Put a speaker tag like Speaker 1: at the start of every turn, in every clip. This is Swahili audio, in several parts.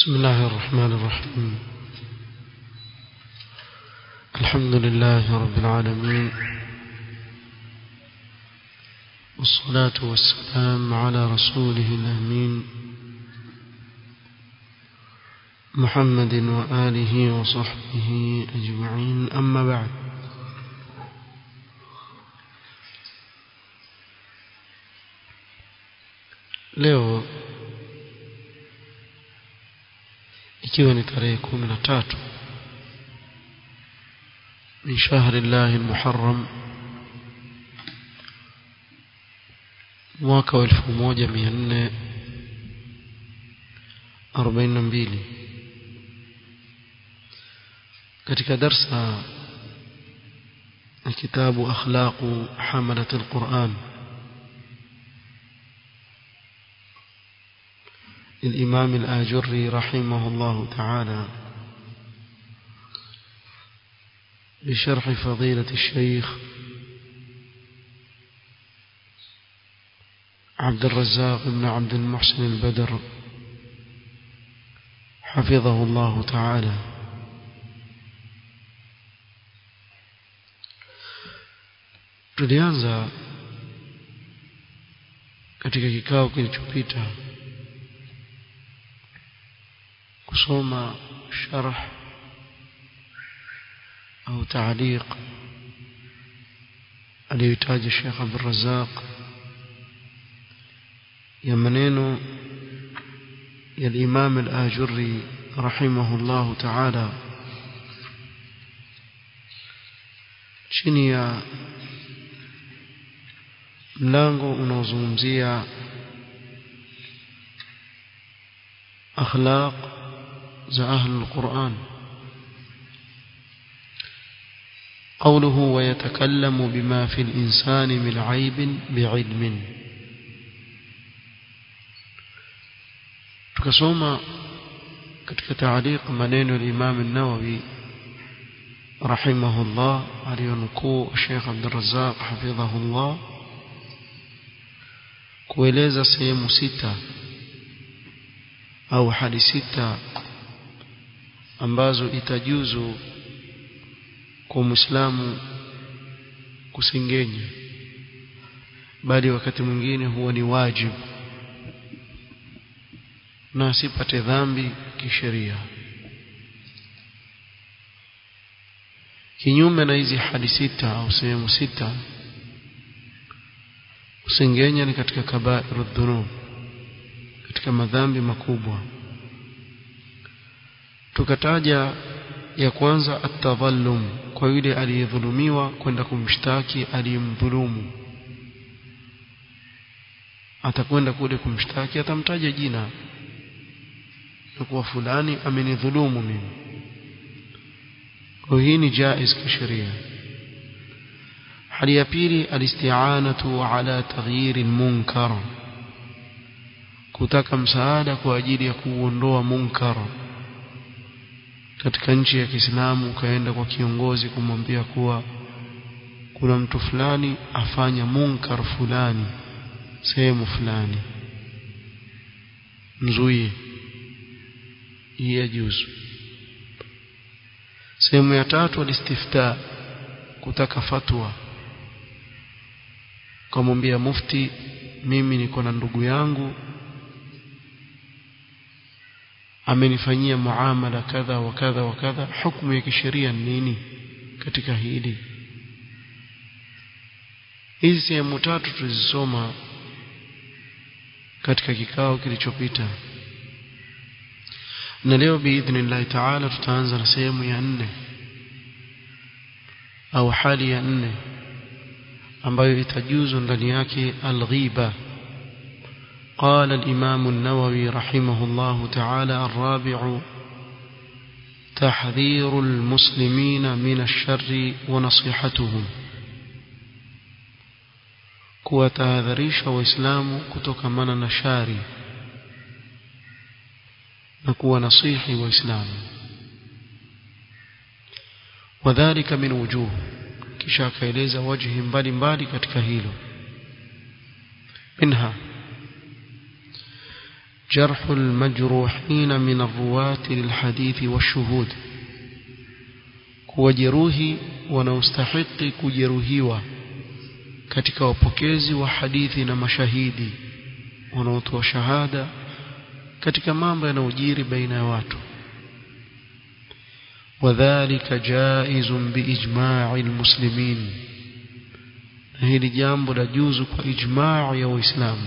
Speaker 1: بسم الله الرحمن الرحيم الحمد لله رب العالمين والصلاة والسلام على رسوله الأمين محمد وآله وصحبه أجمعين أما بعد leo ikiwa ni tarehe kumi na tatu min shahri llahi lmuharram mwaka wa elfu moja mia nne arobaini na mbili katika darsa ya kitabu akhlaqu hamalat alquran للإمام الآجري رحمه الله تعالى بشرح فضيلة الشيخ عبد الرزاق بن عبد المحسن البدر حفظه الله تعالى tulianza katika kikao kilichopita kusoma sharh au taaliq aliyohitaji Sheikh Abdul Razzaq ya maneno ya Imam Al-Ajurri rahimahullah ta'ala chini ya mlango unaozungumzia akhlaq za ahlul Qur'an قوله ويتكلم بما في الإنسان من عيب بعلم tukasoma katika taaliq maneno ya Imam an-Nawawi rahimahullah aliyonukuu Sheikh Abdul Razzaq hafidhahullah kueleza sehemu sita au hadi sita ambazo itajuzu kwa Muislamu kusengenya bali wakati mwingine huwa ni wajibu na asipate dhambi kisheria kinyume na hizi hadi sita au sehemu sita kusengenya ni katika kabairu dhunub katika madhambi makubwa tukataja ya kwanza atadhallum kwa yule aliyedhulumiwa kwenda kumshtaki aliyemdhulumu atakwenda kule kumshtaki atamtaja jina na kuwa fulani amenidhulumu mimi kwa hii ni jaiz kisheria hali ya pili alisti'anatu ala taghyir almunkar kutaka msaada kwa ajili ya kuondoa munkar katika nchi ya Kiislamu ukaenda kwa kiongozi kumwambia kuwa kuna mtu fulani afanya munkar fulani sehemu fulani mzuie yajuzu sehemu ya tatu alistifta kutaka fatwa kumwambia mufti mimi niko na ndugu yangu amenifanyia muamala kadha wa kadha wa kadha hukumu ya kisheria nini katika hili hizi sehemu tatu tulizisoma katika kikao kilichopita na leo biidhnillahi taala tutaanza na sehemu ya nne au hali ya nne ambayo itajuzu ndani yake alghiba قال الإمام النووي رحمه الله تعالى الرابع تحذير المسلمين من الشر ونصيحتهم kuwatahadharisha waislamu kutokamana na shari na kuwa nasihi waislamu wadhalika min wujuh kisha akaeleza wajhi mbalimbali katika hilo minha جرح المجروحين من الرواة للحديث والشهود kuwajeruhi wanaostahiki kujeruhiwa katika wapokezi wa hadithi na mashahidi wanaotoa shahada katika mambo yanayojiri baina ya watu wadhālika jaizun biijma'i almuslimin hili jambo la juzu kwa ijma' ya waislamu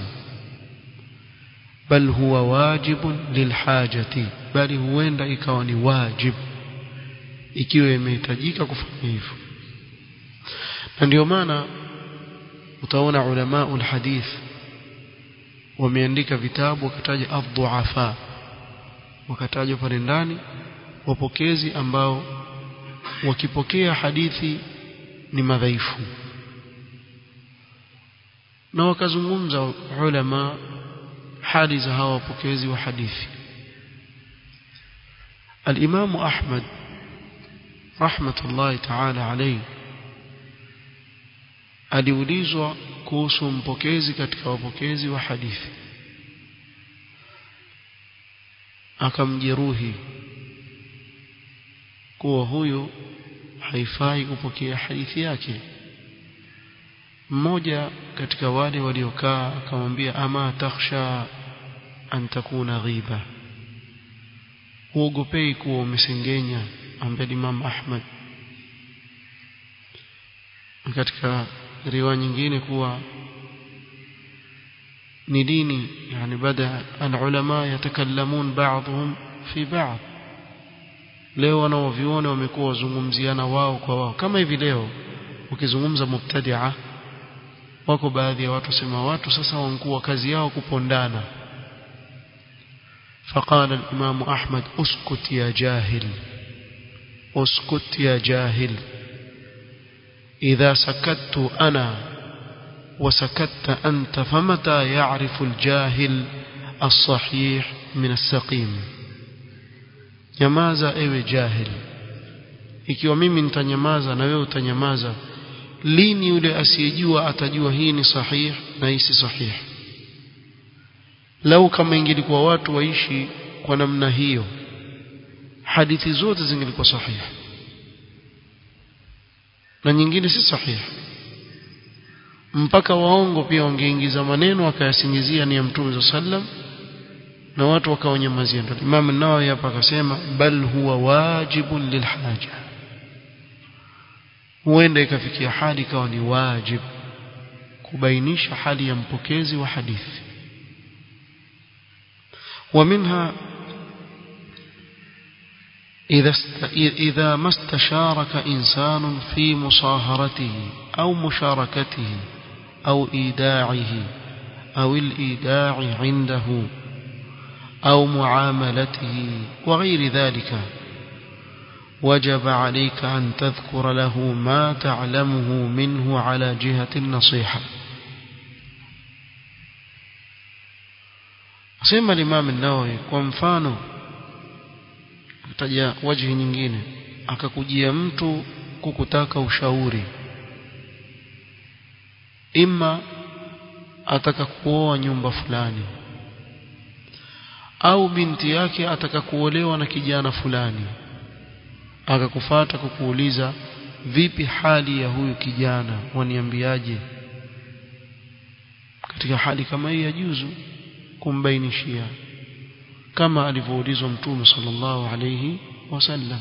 Speaker 1: bal huwa wajibun lilhajati bali huenda ikawa ni wajib ikiwa imehitajika kufanya hivyo na ndio maana utaona ulama ulhadith wameandika vitabu wakataja adhuafa wakatajwa pale ndani wapokezi ambao wakipokea hadithi ni madhaifu na wakazungumza ulama hali za hawa wapokezi wa hadithi الإمام أحمد رحمة الله تعالى عليه aliulizwa kuhusu mpokezi katika wapokezi wa hadithi akamjeruhi kuwa huyu haifai kupokea hadithi yake mmoja katika wale waliokaa akamwambia ama takhsha an takuna ghiba huogopei kuwa umesengenya ambaye Imam Ahmad katika riwaya nyingine kuwa ni dini yani bada alulama yatakallamun ba'dhum fi ba'd leo wanaoviona wamekuwa wazungumziana wao kwa wao kama hivi leo ukizungumza mubtadi'a wako baadhi ya watu sema watu sasa wankuwa kazi yao kupondana فقال الإمام أحمد اسكت يا جاهل اسكت يا جاهل إذا سكت أنا وسكت أنت فمتى يعرف الجاهل الصحيح من السقيم nyamaza ewe jahil ikiwa mimi nitanyamaza na wewe utanyamaza lini yule asiyejua atajua hii ni sahih na hii si sahih lau kama ingelikuwa watu waishi kwa namna hiyo hadithi zote zingelikuwa sahihi na nyingine si sahihi mpaka waongo pia wangeingiza maneno wakayasingizia ni ya mtume sallam na watu wakawanyamazia ndio Imam an-Nawawi hapa akasema bal huwa wajibun lilhaja huenda ikafikia hali ikawa ni wajib kubainisha hali ya mpokezi wa hadithi ومنها إذا إذا ما استشارك إنسان في مصاهرته أو مشاركته أو إيداعه أو الإيداع عنده أو معاملته وغير ذلك وجب عليك أن تذكر له ما تعلمه منه على جهة النصيحة sema Imam an-Nawawi kwa mfano kutaja wajhi nyingine akakujia mtu kukutaka ushauri imma ataka kuoa nyumba fulani au binti yake ataka kuolewa na kijana fulani akakufata kukuuliza vipi hali ya huyu kijana waniambiaje katika hali kama hii ya juzu kumbainishia kama alivyoulizwa mtume sallallahu alayhi wasallam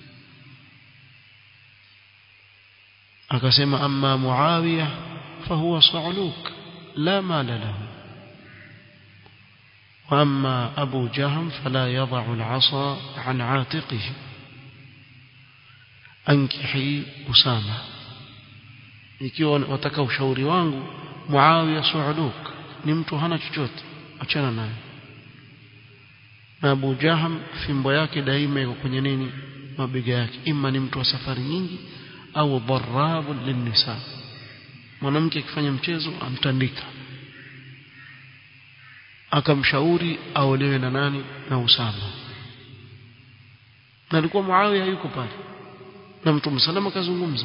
Speaker 1: akasema amma muawiya fahuwa sa'luk la mala lahu واما ابو جهم فلا يضع العصا عن عاتقه انكحي اسامه ikiwa wataka ushauri wangu muawiya su'luk ni mtu hana chochote achana naye na Abu Jaham fimbo yake daima iko kwenye nini mabega yake ima ni mtu wa safari nyingi au dharrabu linnisa mwanamke akifanya mchezo amtandika akamshauri aolewe na nani na Usama na alikuwa Muawiya yuko pale na Mtume salama akazungumza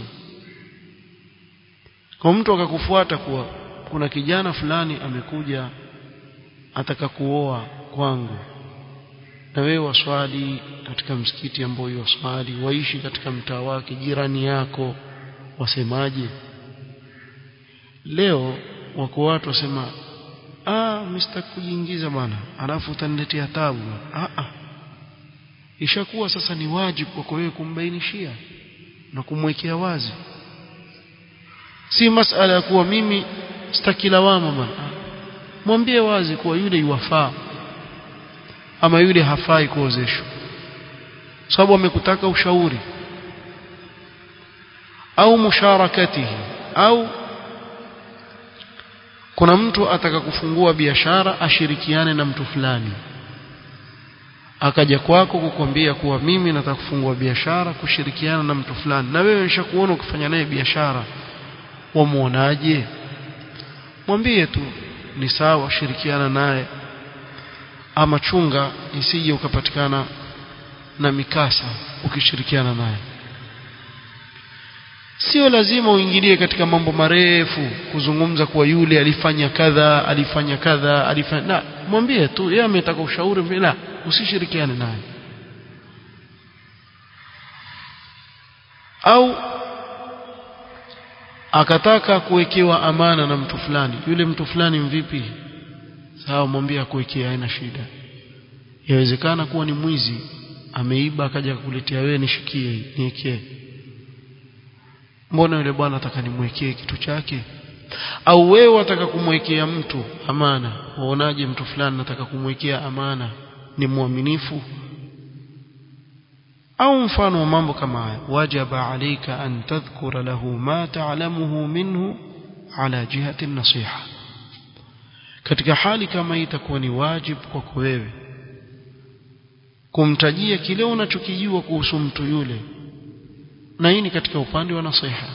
Speaker 1: kwa mtu akakufuata kuwa kuna kijana fulani amekuja ataka kuoa kwangu na wewe waswali katika msikiti ambao waswali waishi katika mtaa wake jirani yako wasemaje leo wako watu wasema ah mr kujiingiza bwana alafu utaniletea tabu ah ah ishakuwa sasa ni wajibu kwako wewe kumbainishia na kumwekea wazi si masala ya kuwa mimi sitaki lawama bwana mwambie wazi kuwa yule yuwafaa ama yule hafai kuozeshwa sababu amekutaka ushauri au musharakatihi au kuna mtu ataka kufungua biashara ashirikiane na mtu fulani akaja kwako kukwambia kuwa mimi nataka kufungua biashara kushirikiana na mtu fulani na wewe nishakuona ukifanya naye biashara wamuonaje mwambie tu ni sawa shirikiana naye ama chunga isije ukapatikana na mikasa ukishirikiana naye sio lazima uingilie katika mambo marefu kuzungumza kuwa yule alifanya kadha alifanya kadha alifanya na mwambie tu yeye ametaka ushauri la usishirikiane naye au akataka kuwekewa amana na mtu fulani yule mtu fulani mvipi sawa mwambie akuwekea haina shida yawezekana kuwa ni mwizi ameiba akaja kukuletea wewe nishikie niwekee mbona yule bwana ataka nimwekee kitu chake au wewe wataka kumwekea mtu amana waonaje mtu fulani nataka kumwekea amana ni mwaminifu au mfano wa mambo kama haya wajaba alayka an tadhkura lahu ma ta'lamuhu minhu ala jihati nasiha katika hali kama hii itakuwa ni wajibu kwako wewe kumtajia kile unachokijua kuhusu mtu yule na hii ni katika upande wa nasiha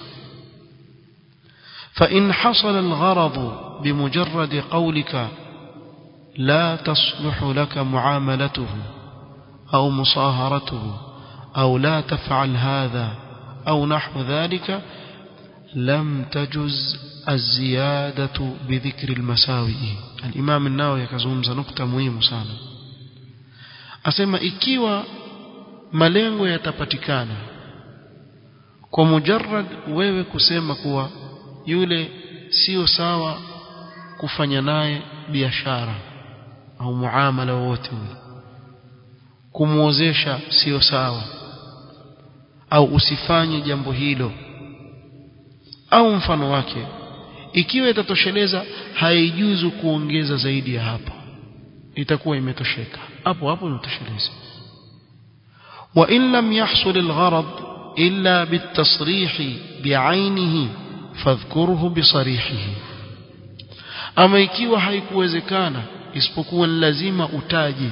Speaker 1: فإن حصل الغرض بمجرد قولك لا تصلح لك معاملته أو مصاهرته أو لا تفعل هذا أو نحو ذلك لم تجز الزيادة بذكر المساوئ الإمام النووي كزومز نقطة مهمة sana asema ikiwa malengo yatapatikana kwa mujarrad wewe kusema kuwa yule sio sawa kufanya naye biashara au muamala wowote ule kumuozesha sio sawa au usifanye jambo hilo au mfano wake ikiwa itatosheleza haijuzu kuongeza zaidi ya hapo itakuwa imetosheka hapo hapo imetosheleza wa in lam yahsul algharad illa bitasrih bi'ainihi fadhkurhu bisarihihi ama ikiwa haikuwezekana isipokuwa ni lazima utaje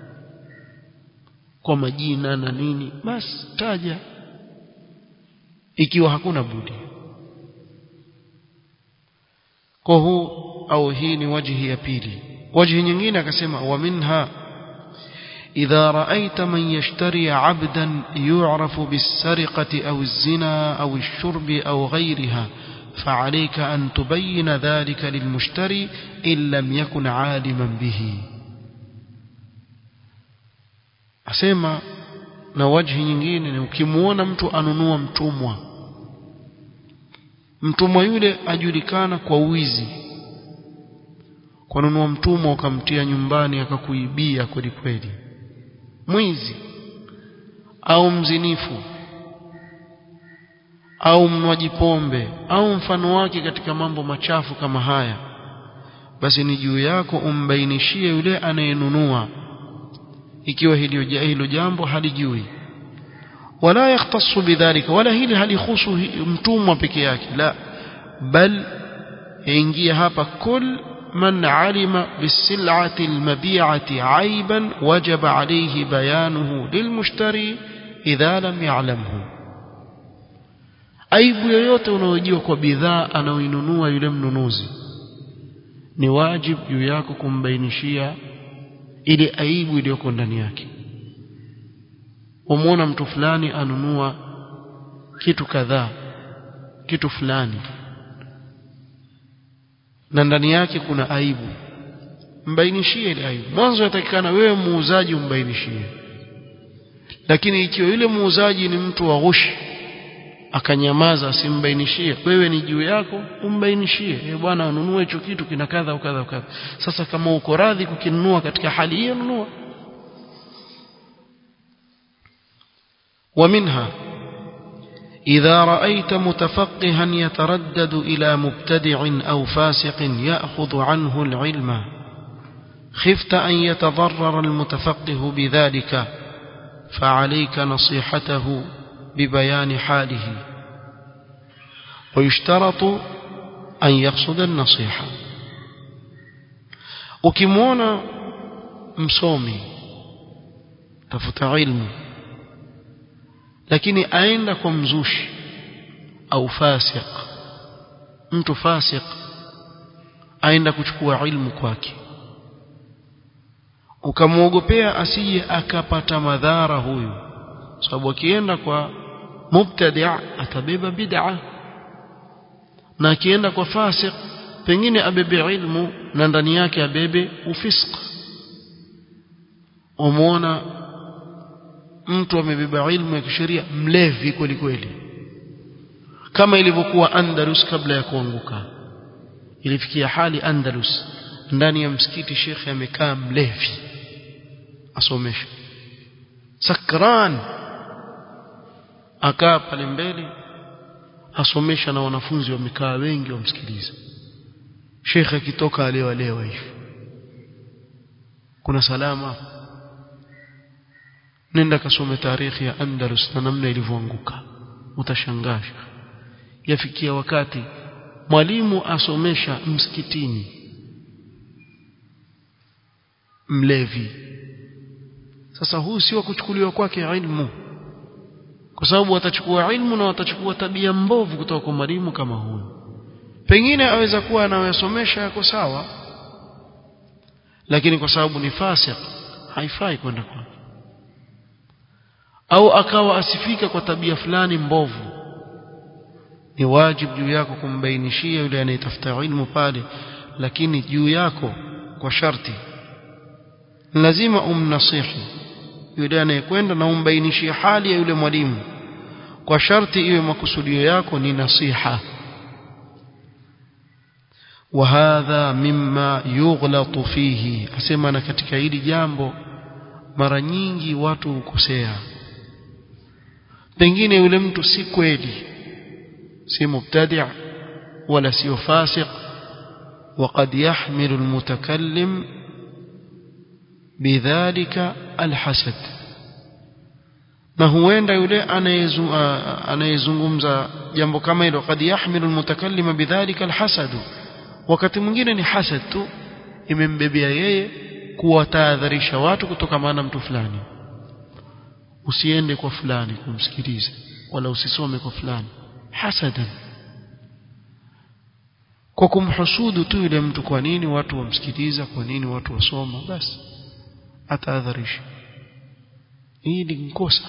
Speaker 1: kwa majina na nini basi taja ikiwa hakuna budi kwa huu au hii ni wajhi ya pili wajhi nyingine akasema wa minha إذا رأيت من يشتري عبدا يعرف بالسرقة أو الزنا أو الشرب أو غيرها فعليك أن تبين ذلك للمشتري إن لم يكن عالما به أسمى na wajhi nyingine ni ukimuona mtu anunua mtumwa mtumwa yule ajulikana kwa wizi kununua mtumwa ukamtia nyumbani akakuibia kweli kweli mwizi au mzinifu au mnywaji pombe au mfano wake katika mambo machafu kama haya basi ni juu yako umbainishie yule anayenunua ikiwa hilo hilo jambo halijui wala yakhtassu bidhalika wala hili halihusu mtumwa peke yake la bal yaingia hapa kul من علم بالسلعة المبيعة عيبا وجب عليه بيانه للمشتري إذا لم يعلمه aibu yoyote unaojua kwa bidhaa anaoinunua yule mnunuzi ni wajibu juu yako kumbainishia ile aibu iliyoko ndani yake umwona mtu fulani anunua kitu kadhaa kitu fulani na ndani yake kuna aibu mbainishie ile aibu mwanzo yatakikana wewe muuzaji umbainishie lakini ikiwa yule muuzaji ni mtu wa ghushi akanyamaza asimbainishie wewe ni juu yako umbainishie e bwana ununue hicho kitu kina kadha au kadha kadha sasa kama uko radhi kukinunua katika hali hiyo nunua ومنها إذا رأيت متفقها يتردد إلى مبتدع أو فاسق يأخذ عنه العلم خفت أن يتضرر المتفقه بذلك فعليك نصيحته ببيان حاله ويشترط أن يقصد النصيحة ukimwona msomi tafuta ilmu lakini aenda kwa mzushi au fasik mtu fasik aenda kuchukua ilmu kwake ukamwogopea asije akapata madhara huyu sababu akienda kwa mubtadi' atabeba bid'a na akienda kwa fasik pengine abebe ilmu na ndani yake abebe ufisq umeona mtu amebeba ilmu ya kisheria mlevi kweli kweli kama ilivyokuwa Andalus kabla ya kuanguka ilifikia hali Andalus ndani ya msikiti shekhe amekaa mlevi asomesha sakran akaa pale mbele asomesha na wanafunzi wamekaa wengi wamsikiliza shekhe akitoka alewa lewa hivi kuna salama nenda kasome tarikhi ya Andalus na namna ilivyoanguka utashangaa yafikia wakati mwalimu asomesha msikitini mlevi sasa huu sio kuchukuliwa kwake ilmu kwa sababu watachukua ilmu na watachukua tabia mbovu kutoka kwa mwalimu kama huyu pengine aweza kuwa anayosomesha yako sawa lakini kwa sababu ni fasik haifai kwenda kwake au akawa asifika kwa tabia fulani mbovu ni wajibu juu yako kumbainishia yule anayetafuta ilmu pale lakini juu yako kwa sharti lazima umnasihi yule anayekwenda na umbainishie hali ya yule mwalimu kwa sharti iwe makusudio yako ni nasiha وهذا مما يغلط فيه asema na katika hili jambo mara nyingi watu hukosea pengine yule mtu si kweli si mubtadi' wala sio fasiq وقد يحمل المتكلم بذلك الحسد na huenda yule anayezungumza jambo kama hilo kad yahmilu almutakallima bidhalika alhasad wakati mwingine ni hasad tu imembebea yeye kuwatahadharisha watu kutokamana na mtu fulani usiende kwa fulani kumsikiliza wala usisome kwa fulani hasadan kwa kumhusudu tu yule mtu kwa nini watu wamsikiliza kwa nini watu wasoma basi atahadharisha hii ni mkosa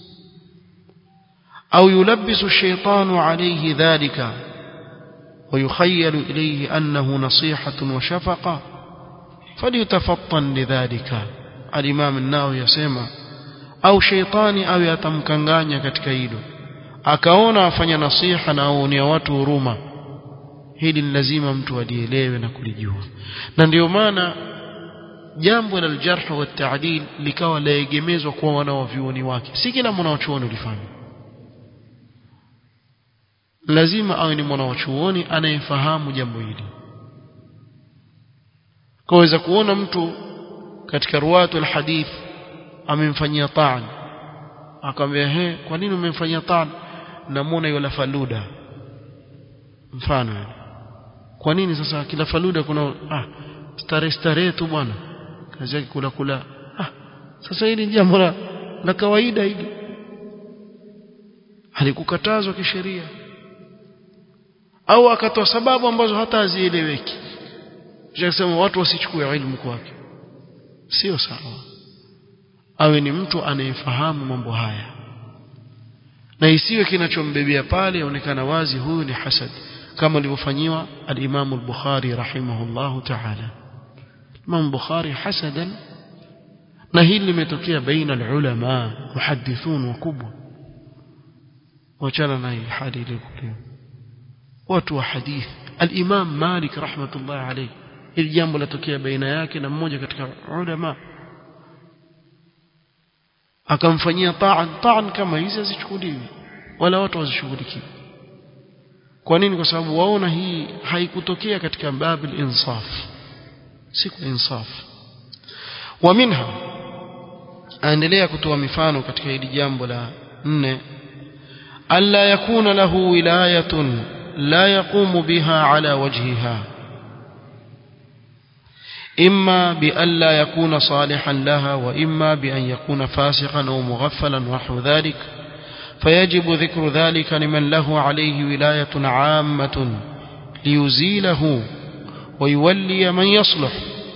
Speaker 1: au yulabisu shaitanu alayhi dhalika ويخيل إليه أنه نصيحة وشفقة فليتفطن لذلك الإمام الناوي يسمى au sheitani awe atamkanganya katika hilo akaona afanya nasiha na aonia watu huruma hili ni lazima mtu alielewe na kulijua na ndio maana jambo la aljarh wa taadil likawa laegemezwa kwa wanawavyuoni wake si kila mwanawachuoni ulifanya lazima awe ni mwanawachuoni anayefahamu jambo hili kaweza kuona mtu katika ruwatu alhadith amemfanyia taan akamwambia he kwa nini umemfanyia taan namuona yule faluda mfano kwa nini sasa kila faluda kuna ah stare stare tu bwana kazi yake kula kula ah sasa hili jambo la, la kawaida hili halikukatazwa kisheria au akatoa sababu ambazo hata hazieleweki sema watu wasichukue ilmu kwake sio sawa awe ni mtu anayefahamu mambo haya na isiwe kinachombebea pale onekana wazi huyu ni hasad kama alivyofanyiwa al-Imam al-Bukhari rahimahullahu ta'ala Imam Bukhari hasadan na hili limetokea baina ulama muhaddithun wakubwa wachana na hii hali ile kule watu wa hadith al-Imam Malik rahmatullah alayhi hili jambo latokea baina yake na mmoja katika ulama akamfanyia ta'an ta'an kama hizi hazichukuliwi wala watu wazishughulikie kwa nini kwa sababu waona hii haikutokea katika babil insaf si kwa insaf wa minha aendelea kutoa mifano katika hili jambo la nne alla yakuna lahu wilayatun la yaqumu biha ala wajhiha إما بأن لا يكون صالحا لها وإما بأن يكون فاسقا أو مغفلا ونحو ذلك فيجب ذكر ذلك لمن له عليه ولاية عامة ليزيله ويولي من يصلح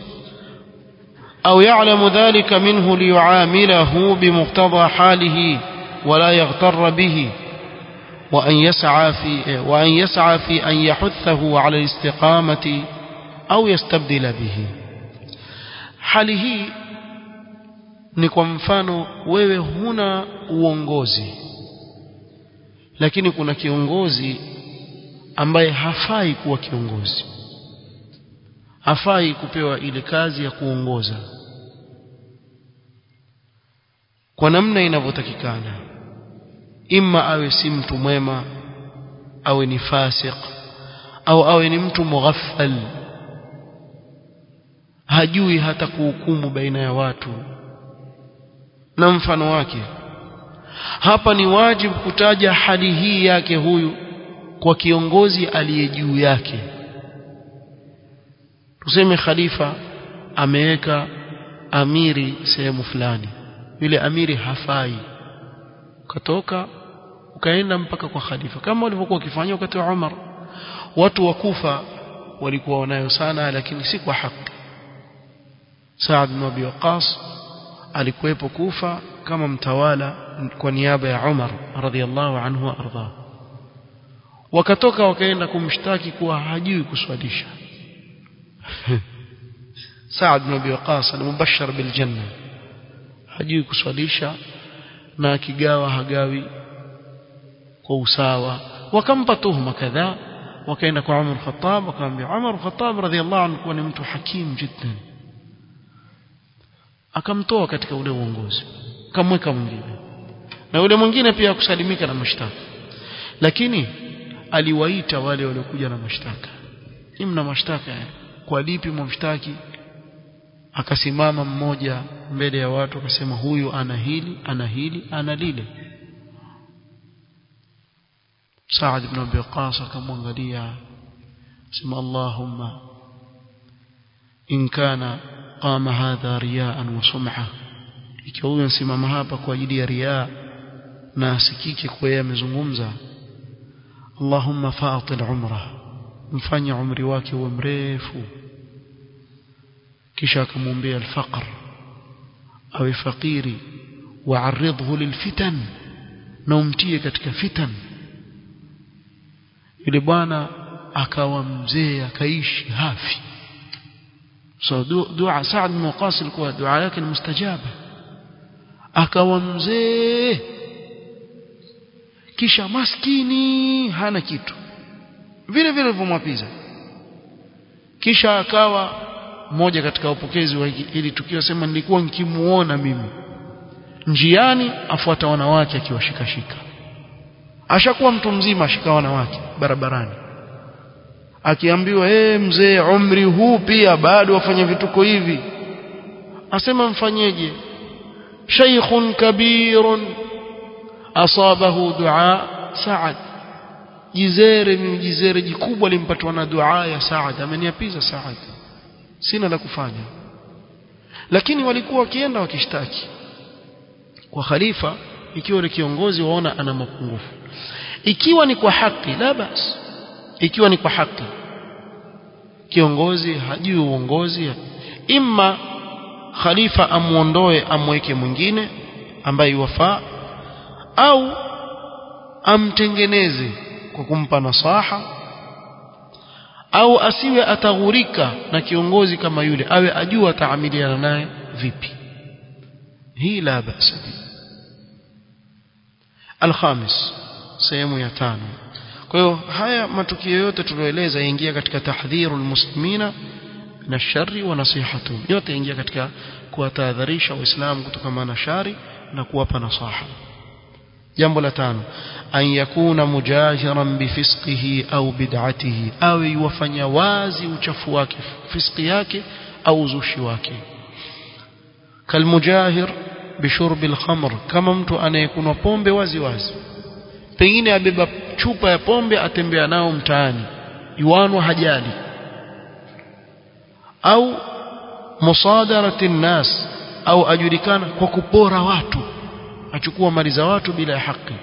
Speaker 1: أو يعلم ذلك منه ليعامله بمقتضى حاله ولا يغتر به وأن يسعى في وأن يسعى في أن يحثه على الاستقامة أو يستبدل به hali hii ni kwa mfano wewe huna uongozi lakini kuna kiongozi ambaye hafai kuwa kiongozi hafai kupewa ile kazi ya kuongoza kwa namna inavyotakikana imma awe si mtu mwema awe ni fasik au awe ni mtu mughaffal hajui hata kuhukumu baina ya watu na mfano wake hapa ni wajibu kutaja hali hii yake huyu kwa kiongozi aliye juu yake tuseme khalifa ameweka amiri sehemu fulani yule amiri hafai ukatoka ukaenda mpaka kwa khalifa kama walivyokuwa wakifanya wakati wa Umar watu wa Kufa walikuwa wanayo sana lakini si kwa haki Saad bin Abi Waqqas alikuwepo Kufa kama mtawala kwa niaba ya Umar radhiallahu anhu wa ardha wakatoka wakaenda kumshtaki kuwa hajui kuswalisha Saad bin Abi Waqqas al-mubashshar bil janna hajui kuswalisha na akigawa hagawi kwa usawa wakampa tuhuma kadhaa wakaenda kwa Umar Khattab wakamwambia Umar Khattab radhiallahu anhu kuwa ni mtu hakim jiddan akamtoa katika ule uongozi akamweka mwingine na yule mwingine pia kusalimika na mashtaka lakini aliwaita wale waliokuja na mashtaka ni mna mashtaka kwa lipi mwamshtaki akasimama mmoja mbele ya watu akasema huyu ana hili ana hili ana lile Saad ibn Abi Waqqas akamwangalia sema Allahumma in kana qama hadha riyaan wa sum'a ikiwa huyu ansimama hapa kwa ajili ya riaa na asikike kwa yeye amezungumza Allahumma fa'til umra mfanye umri wake uwe mrefu kisha akamwombea alfaqr awe fakiri waaridhu lilfitan na umtie katika fitan yule bwana akawa mzee akaishi hafi so dua Saad bin Waqas ilikuwa dua yake ni mustajaba akawa mzee kisha maskini hana kitu vile vile vimwapiza kisha akawa mmoja katika wapokezi wa hili tukio sema nilikuwa nikimuona mimi njiani afuata wanawake akiwashikashika ashakuwa mtu mzima ashika wanawake barabarani akiambiwa eh mzee umri huu pia bado wafanya vituko hivi asema mfanyeje shaykhun kabirun asabahu dua Saad jizere ni jizere jikubwa limpatwa na dua ya Saad ameniapiza Saad sina la kufanya lakini walikuwa wakienda wakishtaki kwa khalifa ikiwa ni kiongozi waona ana mapungufu ikiwa ni kwa haki la bas ikiwa ni kwa haki kiongozi hajui uongozi imma khalifa amuondoe amweke mwingine ambaye wafaa au amtengeneze kwa kumpa nasaha au asiwe ataghurika na kiongozi kama yule awe ajua ataamiliana naye vipi hii la basa alkhamis sehemu ya tano kwa hiyo haya matukio yote tulioeleza yaingia katika tahdhiru almuslimina na shari wa nasihatu yote yaingia katika kuwatahadharisha waislamu kutokana na shari na kuwapa nasaha jambo la tano an yakuna mujahiran bifisqihi au bid'atihi awe yuwafanya wazi uchafu wake fiski yake au uzushi wake kalmujahir bishurbi alkhamr kama mtu anayekunwa pombe wazi wazi pengine abeba chupa ya pombe atembea nao mtaani yuanwa hajali au musadarati nnas au ajulikana kwa kupora watu achukua mali za watu bila ya haki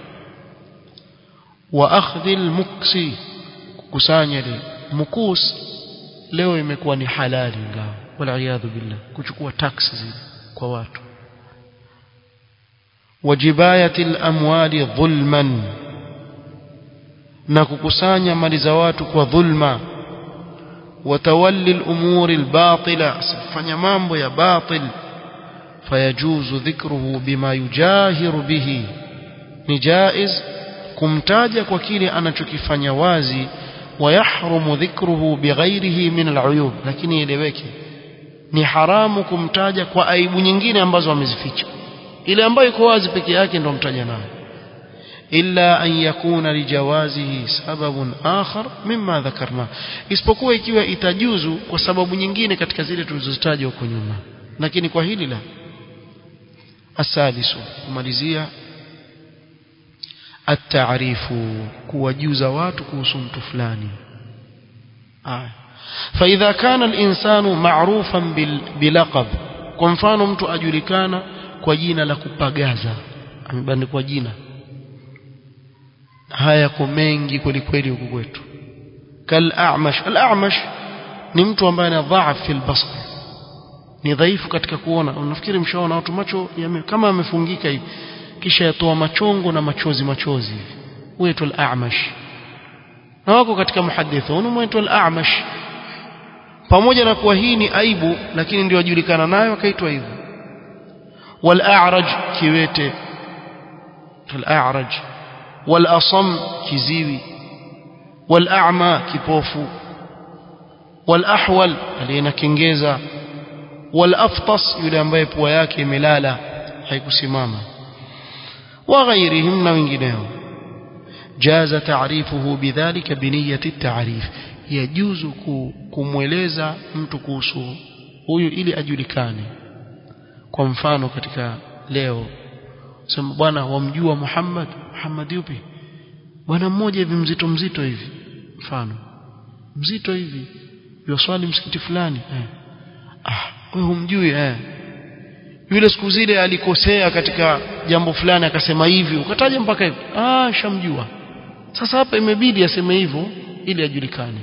Speaker 1: wa akhdhi almuksi kukusanya ile mukus leo imekuwa ni halali ngao wala billah kuchukua tax zile kwa watu wajibayati alamwali dhulman na kukusanya mali za watu kwa dhulma watawalli al-umuri al-batila fanya mambo ya batil fayajuzu dhikruhu bima yujahiru bihi ni jaiz kumtaja kwa kile anachokifanya wazi wayahrumu dhikruhu bighairihi min al-uyub lakini ileweke ni haramu kumtaja kwa aibu nyingine ambazo amezificha ile ambayo iko wazi peke yake ndo mtaja nayo illa an yakuna lijawazihi sababun akhar mimma dhakarna isipokuwa ikiwa itajuzu kwa sababu nyingine katika zile tulizozitaja huko nyuma lakini kwa hili la asadisu kumalizia التعريف kuwajuza watu kuhusu mtu fulani aya فإذا كان الإنسان معروفا بلقب kwa mfano mtu ajulikana kwa jina la kupagaza amebandikwa jina haya yako mengi kweli kweli huku kwetu kal a'mash al a'mash ni mtu ambaye ana dhaaf fil basar ni dhaifu katika kuona unafikiri mshaona watu macho yame, kama amefungika hivi kisha yatoa machongo na machozi machozi hivi huitwa al a'mash na wako katika muhadithun huitwa al a'mash pamoja na kuwa hii ni aibu lakini ndio wajulikana nayo akaitwa hivyo wal a'raj kiwete al a'raj wal asam kiziwi wal a'ma kipofu wal ahwal aliyena kengeza wal aftas yule ambaye pua yake imelala haikusimama wa ghairihim na wengineo jaza ta'rifuhu bidhalika biniyati at-ta'rif yajuzu kumweleza mtu kuhusu huyu ili ajulikane kwa mfano katika leo sema bwana wamjua Muhammad Muhammad yupi bwana mmoja hivi mzito mzito hivi mfano mzito hivi yoswali msikiti fulani eh. ah wewe humjui eh yule siku zile alikosea katika jambo fulani akasema hivi ukataja mpaka hivi ah shamjua sasa hapa imebidi aseme hivyo ili ajulikane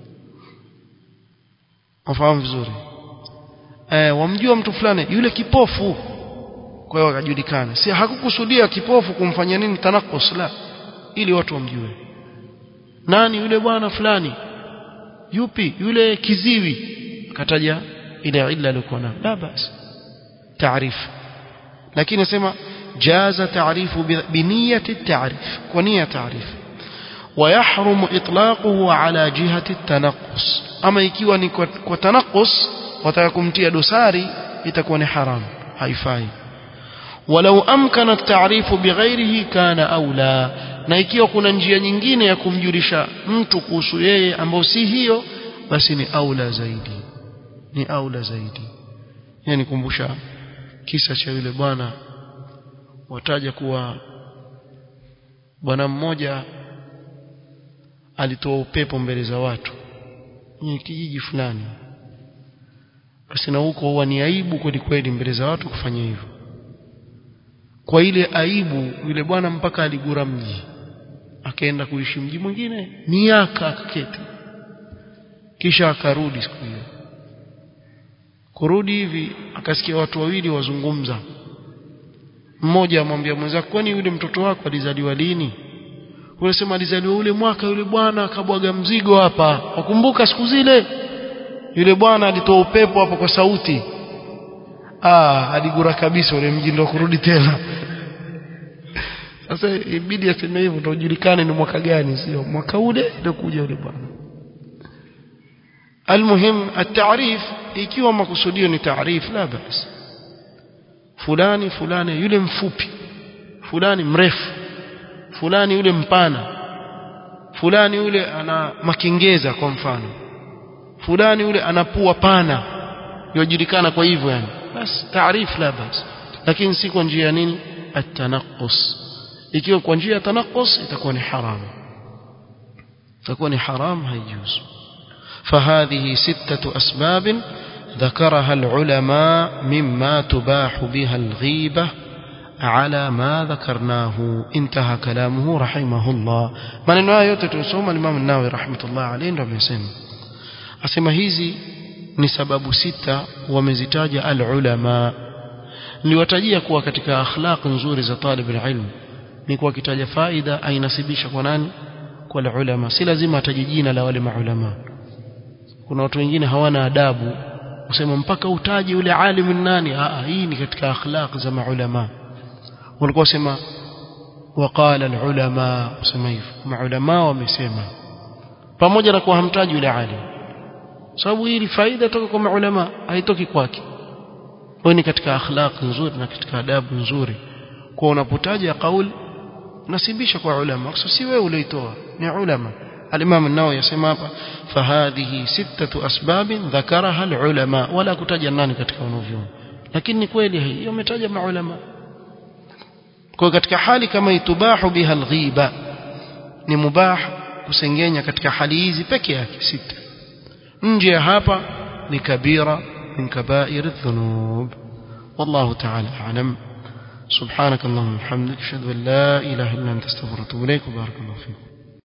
Speaker 1: wafahamu vizuri eh wamjua mtu fulani yule kipofu kwa hiyo akajulikana si hakukusudia kipofu kumfanya nini tanakus la ili watu wamjue nani yule bwana fulani yupi yule kiziwi akataja ile illa alikuwa nayo la basi taarifu lakini nasema jaza taarifu biniyati taarif kwa nia taarifu ويحرم إطلاقه على جهة التنقص أما ikiwa ni kwa, kwa tanakus wataka kumtia dosari itakuwa ni haram haifai ولو أمكن التعريف بغيره كان أولى na ikiwa kuna njia nyingine ya kumjulisha mtu kuhusu yeye ambao si hiyo basi ni aula zaidi ni aula zaidi yani kumbusha kisa cha yule bwana wataja kuwa bwana mmoja alitoa upepo mbele za watu kwenye kijiji fulani basi na huko huwa ni aibu kweli kweli mbele za watu kufanya hivyo kwa ile aibu yule bwana mpaka aligura mji akaenda kuishi mji mwingine miaka akaketi kisha akarudi siku hiyo kurudi hivi akasikia watu wawili wazungumza mmoja amwambia mwenzake kwani yule mtoto wako alizaliwa lini unasema alizaliwa ule mwaka yule bwana akabwaga mzigo hapa wakumbuka siku zile yule bwana alitoa upepo hapa kwa sauti ah aligura kabisa ule mji ndio kurudi tena sasa ibidi aseme hivyo ndio ujulikane ni mwaka gani sio mwaka ule ndio kuja yule bwana المهم التعريف ikiwa makusudio ni taarif la bas fulani fulani yule mfupi fulani mrefu fulani yule mpana fulani yule ana makengeza kwa mfano fulani yule ana pua pana yojulikana kwa hivyo yani basi taarif la bas lakini si kwa njia nini at-tanaqqus ikiwa kwa njia ya tanaqqus itakuwa ni haram itakuwa ni haram haijuzu فهذه ستة أسباب ذكرها العلماء مما تباح بها الغيبة على ما ذكرناه انتهى كلامه رحمه الله من النهاية تتسوم الإمام الناوي رحمة الله عليه رب يسلم أسمى هذه ni sababu sita wamezitaja alulama niwatajia kuwa katika akhlaq nzuri za talib alilm ni kuwa kitaja faida ainasibisha kwa nani kwa alulama si lazima ataje jina la wale maulama kuna watu wengine hawana adabu usema mpaka utaje yule alimu nani ah hii ni katika akhlaq za maulama walikuwa sema waqala alulama usema hivyo maulama wamesema pamoja na kuwa hamtaji yule alim sababu hii faida toka kwa maulama haitoki kwake kwa ni katika akhlaq nzuri na katika adabu nzuri kwa unapotaja kauli nasibisha kwa ulama kwa si wewe ulioitoa ni ulama الإمام النووي يسمى فهذه ستة أسباب ذكرها العلماء ولا كتاج nani katika wanavyuoni lakini kweli hii umetaja maulama kwa katika hali kama itubahu biha alghiba ni mubah kusengenya katika hali hizi peke yake sita nje ya hapa ni kabira min kabair adh-dhunub والله تعالى أعلم سبحانك اللهم وبحمدك أشهد أن لا إله إلا أنت استغفرك وأتوب إليك وبارك الله فيك